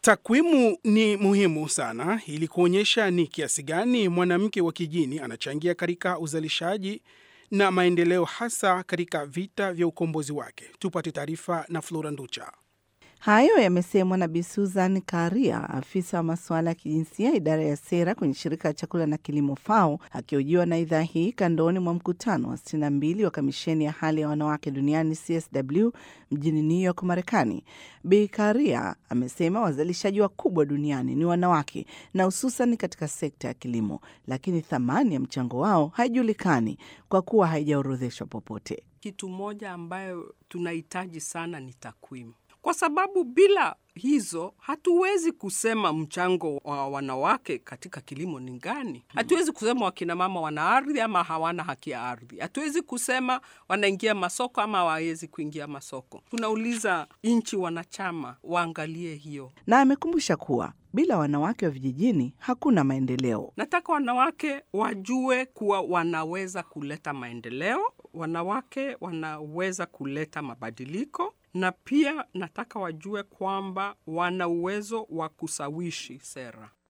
Takwimu ni muhimu sana ili kuonyesha ni kiasi gani mwanamke wa kijini anachangia katika uzalishaji na maendeleo, hasa katika vita vya ukombozi wake. Tupate taarifa na Flora Nducha. Hayo yamesemwa na Bi Susan Karia, afisa wa masuala ya kijinsia idara ya sera kwenye shirika la chakula na kilimo FAO, akihojiwa na idhaa hii kandoni mwa mkutano wa 62 wa kamisheni ya hali ya wanawake duniani CSW mjini New York, Marekani. Bi Karia amesema wazalishaji wakubwa duniani ni wanawake na hususan katika sekta ya kilimo, lakini thamani ya mchango wao haijulikani kwa kuwa haijaorodheshwa popote. Kitu moja ambayo tunahitaji sana ni takwimu kwa sababu bila hizo hatuwezi kusema mchango wa wanawake katika kilimo ni gani. Hatuwezi kusema wakina mama wana ardhi ama hawana haki ya ardhi. Hatuwezi kusema wanaingia masoko ama hawawezi kuingia masoko. Tunauliza nchi wanachama waangalie hiyo, na amekumbusha kuwa bila wanawake wa vijijini hakuna maendeleo. Nataka wanawake wajue kuwa wanaweza kuleta maendeleo, wanawake wanaweza kuleta mabadiliko na pia nataka wajue kwamba wana uwezo wa kusawishi sera.